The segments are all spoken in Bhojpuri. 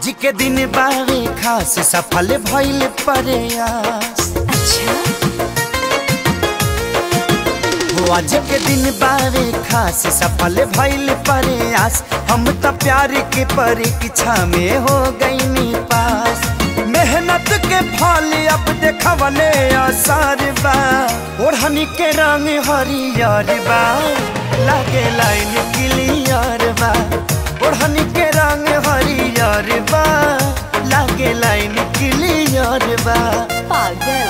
आज के दिन बावे खास सफल भइल प्रयास अच्छा हो आज के दिन बावे खास सफल भइल प्रयास हम त प्यार के परीक्षा में हो गईनी पास मेहनत के फल अब देखवले असर बा ओढ़नी के रंग हरियर बा लागे लाइन क्लियर बा ओढ़नी के रंग हरियर बा लागे लाइन क्लियर बा पागल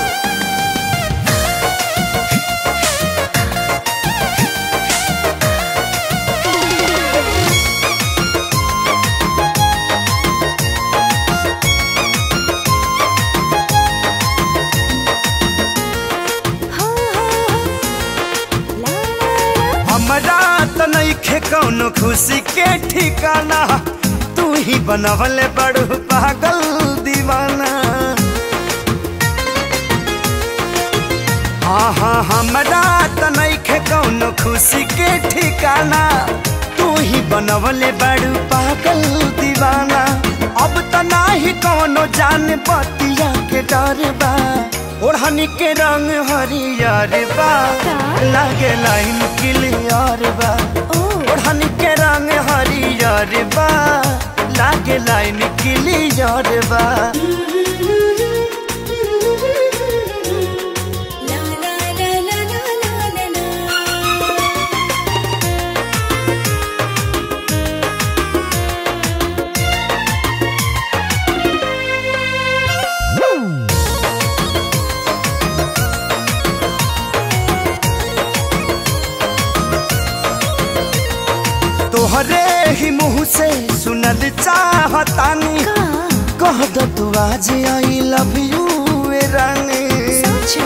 हाँ, हाँ, ला, ला, ला। हमरा त नइखे कौनो खुशी के ठिकाना तू ही बनवले बड़ू पागल दीवाना हाँ हाँ हमरा त नइखे कौनो खुशी के ठिकाना तू ही बनवले बड़ू पागल दीवाना अब त नाही कौनो जान बतिया के डर बा ओढ़नी के रंग हरियर बा का? लागे लाइन क्लियर बा ओ ओढ़नी के रंग हरियर बा लागे लाइन क्लियर बा ला, ला, ला, ला, ला, ला, ला, ला। तोहरे ही मुँह से सुनल चाहतानी का? कह दो तू आज आई लव यू रानी सोचो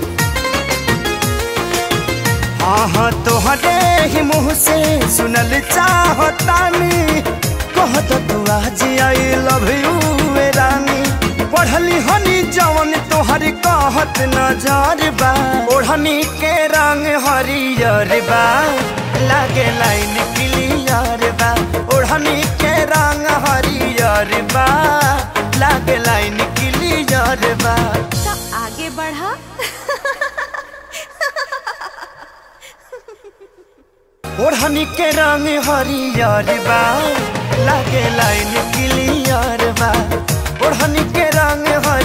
हाँ हाँ तोहरे ही मुँह से सुनल चाहतानी कह दो तू आज आई लव यू रानी पढ़ली हनी जवन तोहर कहत नजर बा ओढ़नी के रंग हरियर बा लागे लाइन क्लियर बा ओढ़नी के रंग हरियर बा लागे लाइन क्लियर बा तो आगे बढ़ा ओढ़नी के रंग हरियर बा लागे लाइन क्लियर बा ओढ़नी के रंग हरियर